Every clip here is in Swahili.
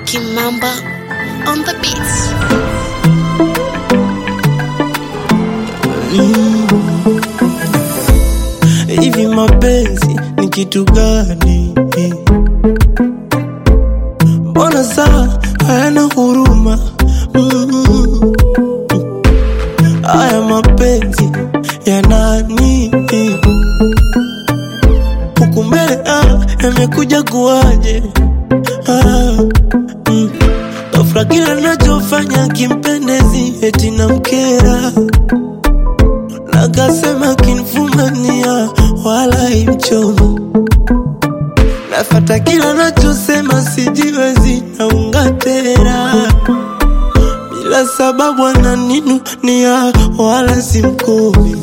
Kimamba on the beats. Hivi mapenzi ni kitu gani? Mbona saa hayana huruma? Mm. Haya mapenzi ya nani? Huku mbele ah, yamekuja kuwaje? Ah, mm. Ghafla kila nachofanya kimpendezi eti namkera Nakasema kinfumania wala imchomo Nafata kila nachosema sijiwezi naunga tena Bila sababu ananinunia wala simkomi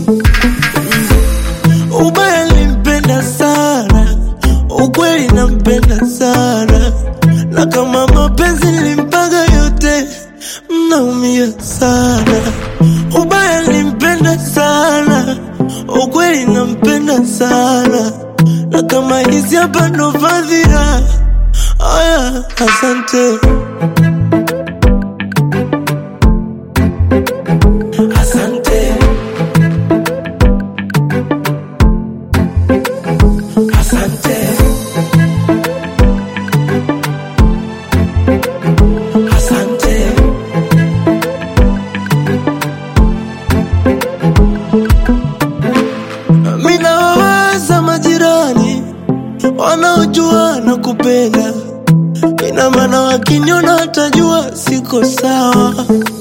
Ubaya limpenda sana Ukweli nampenda sana Na kama mapenzi limpaga yote Mnaumia sana Ubaya limpenda sana Ukweli nampenda sana Na kama hizi hapa ndo fadhila Aya, asante Asante Asante Asante Mina wawaza majirani wanaojua na kupenda, ina maana wakiniona watajua siko sawa.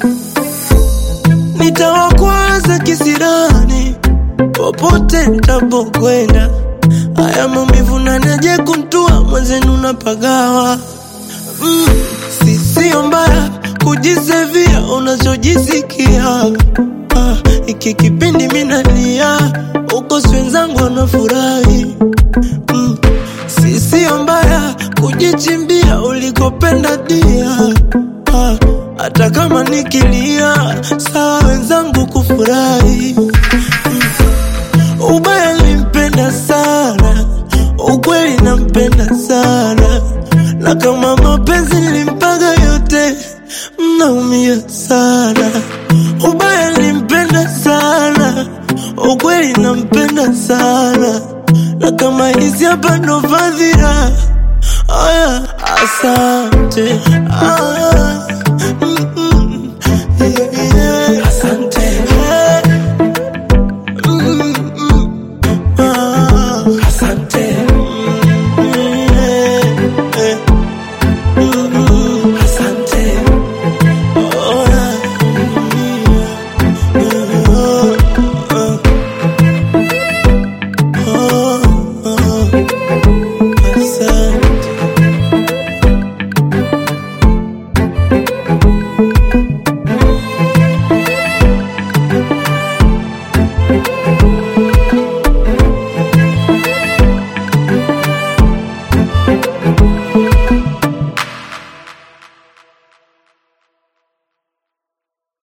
Nitawakwaza kisirani popote nitapokwenda, haya maumivu nanaje kuntua mwenzenu napagawa. Mm, si sio mbaya kujisevia unachojisikia. Ah, iki kipindi minalia uko si wenzangu wanafurahi. Mm, si sio mbaya kujichimbia ulikopenda dia. Ah, hata kama nikilia sawa wenzangu kufurahi. Ubaya limpenda sana, ukweli nampenda sana, na kama mapenzi limpaga yote, mnaumia sana. Ubaya limpenda sana, ukweli nampenda sana, na kama hizi hapa ndo fadhila. Aya, asante. Aya.